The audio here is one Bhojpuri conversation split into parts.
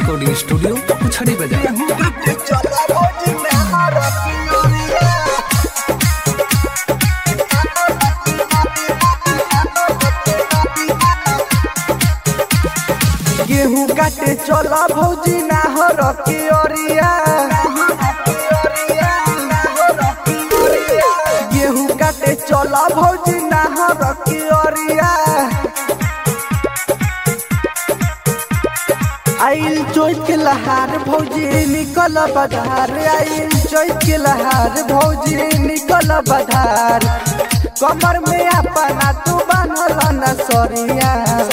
रिकॉर्डिंग स्टूडियो पुछड़ी बाजार गेहूं काटे चला भौजी नाहर के ओरिया गेहूं काटे चला भौजी नाहर के ओरिया आइल चोट के लहार भौजी निकल बधार आइल चोट के लहार भौजी निकल बधार कमर में अपना तू बांधल न सरिया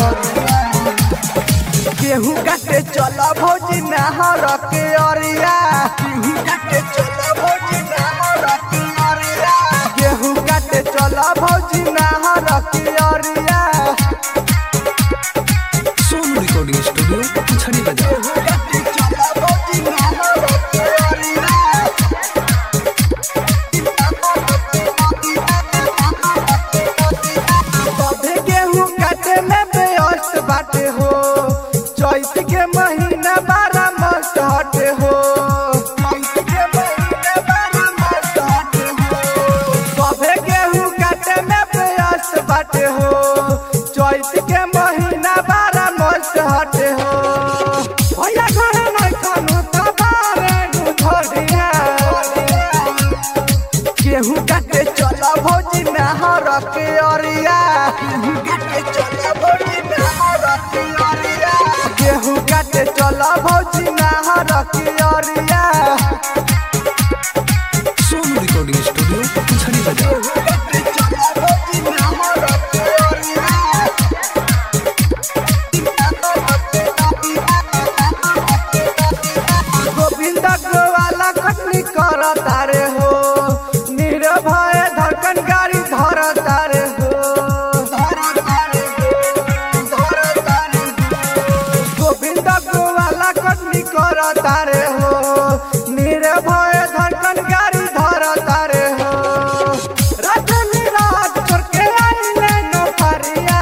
गेहूं काटे चल भौजी नहर के अरिया गेहूं काटे चल भौजी नहर के अरिया गेहूं काटे चल भौजी नहर के अरिया सोनू रिकॉर्डिंग स्टूडियो पुछड़ी बाजार गेहूं काटे चल भौजी नहर के अरिया तबे गेहूं काटे में व्यस्त बाटे हो चैत के महीना बारह मस्त हटे हो चैत के महीना बारह मस्त हटे हो तबे गेहूं काटे में व्यस्त बाटे हो चैत के महीना बारह मस्त हटे हो भैया घरे नहीं खानु तो बारे गुधरिया गेहूं काटे चल भौजी नहर के अरिया गेहूं काटे चल भौजी नहर के अरिया गेहूं काटे चल भौजी नहर के अरिया सोनू रिकॉर्डिंग स्टूडियो पुछड़ी बाजार गेहूं काटे चल भौजी नहर के अरिया गोविंद गोवाला कटनी कर तारे हो निर्भय धड़कन गाड़ी धर तारे हो गोविंद गोवाला कटनी कर तारे हो निर्भय धड़कन गाड़ी धर तारे हो रजनी रात छोड़ के आइले नौकरिया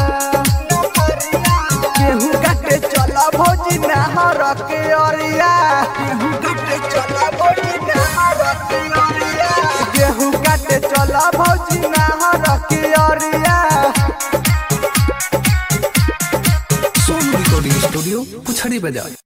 गेहूं काटे चल भौजी नहर के अरिया गेहूं काटे चल भौजी नहर के अरिया गेहूं काटे चल भौजी नहर के अरिया सोनू रिकॉर्डिंग स्टूडियो पुछड़ी बाजार